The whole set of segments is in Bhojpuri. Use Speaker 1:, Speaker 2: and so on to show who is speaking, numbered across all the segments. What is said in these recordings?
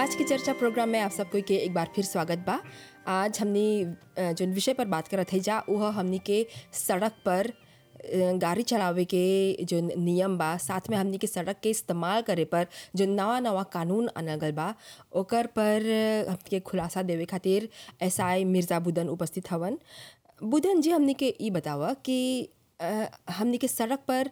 Speaker 1: आज की चर्चा प्रोग्राम में आप सबको के एक बार फिर स्वागत बा आज हमने अ, जोन विषय पर बात करत है जा वह हमनी के सड़क पर अ, गाड़ी चलावे के जो नियम बा साथ में हमनी के सड़क के इस्तेमाल करे पर जो नवा नवा कानून आनल गल बा ओकर पर अ, हमनी के खुलासा देवे खातिर एस आई मिर्ज़ा बुदन उपस्थित हवन बुदन जी हमनी के ई बतावा कि अ, हमनी के सड़क पर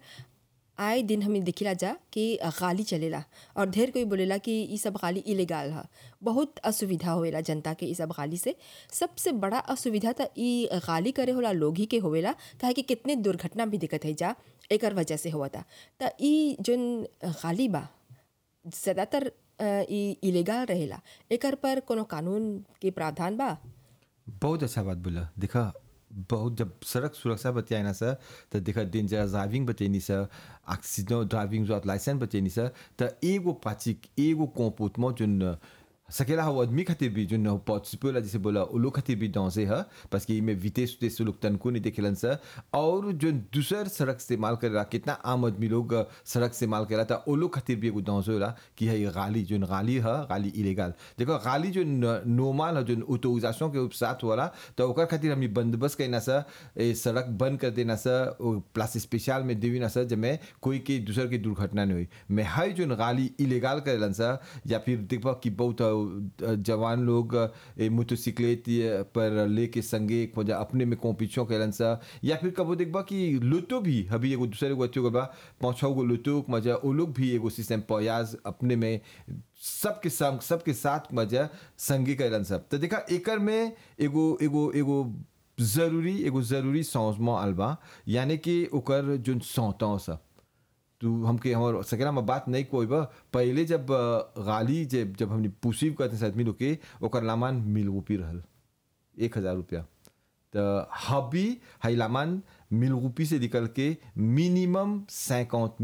Speaker 1: आए दिन हमें दिखिला जा कि गाली चलेला और ढेर कोई बोलेला कि ई सब गाली इलीगल है बहुत असुविधा होवेला जनता के ई सब गाली से सबसे बड़ा असुविधा तो ई गाली करे होला लोग ही के होवेला काहे कि कितने दुर्घटना भी दिक्कत है जा एकर वजह से होता त ई जोन गाली बा ज़्यादातर अ, ई इलीगल रहेला एकर पर कोनो कानून के प्रावधान बा
Speaker 2: बहुत अच्छा बात बोला देखा बहुत जब सड़क सुरक्षा बतियाए ना सर तो देखा डेंजरस ड्राइविंग बतैनी सर एक्सीडेंट ड्राइविंग जो लाइसेंस बतैनी सर तो एगो पाचिक एगो कोपोतमो जुन सकेला हो आदमी खातिर भी जुन पॉसिबल जैसे बोला वो लोग खातिर भी डॉसे है बस कि में विदेश उदेश लोग तनको नहीं देखेलन सर और जो दूसर सड़क इस्तेमाल करेला कितना आम आदमी लोग सड़क इस्तेमाल करेला तो वो लोग खातिर भी एगो डॉस होला कि है गाली जो गाली है गाली इलीगल देखो गाली जो नॉर्मल है जो ऑटोराइजेशन के साथ होला तो ओकर खातिर हमनी बंदोबस्त करना सर ए सड़क बंद कर देना सर ओ प्लस स्पेशल में देवी ना सर जब कोई के दूसर की दुर्घटना नहीं हुई मैं हाई जो गाली इलीगल करेलन सर या फिर देखबा कि बहुत अ, जवान लोग ए, मोटरसाइकिलेट ये पर लेके संगे एक वजह अपने में कॉम्पिटिशन करेलन सर या फिर कबो देखबा कि लुटो भी अभी एगो दूसरे एगो अच्छो बा पाँच छः गो लुटो मजा वो लोग भी एगो सिस्टम प्रयास अपने में सबके संग सबके साथ मजा संगी करेलन सब तो देखा एकर में एगो एगो एगो जरूरी एगो जरूरी समझमा अलबा यानी कि ओकर जोन सौतों सब तू हमके हमर सकेला में बात नहीं कोई बा पहले जब अ, गाली जब जब हमने पुसीव करते से आदमी लोग के ओकर लामान मिल रूपी रहल एक हजार रुपया तो हबी हाई लामान मिल रूपी से निकल के मिनिमम सैकौत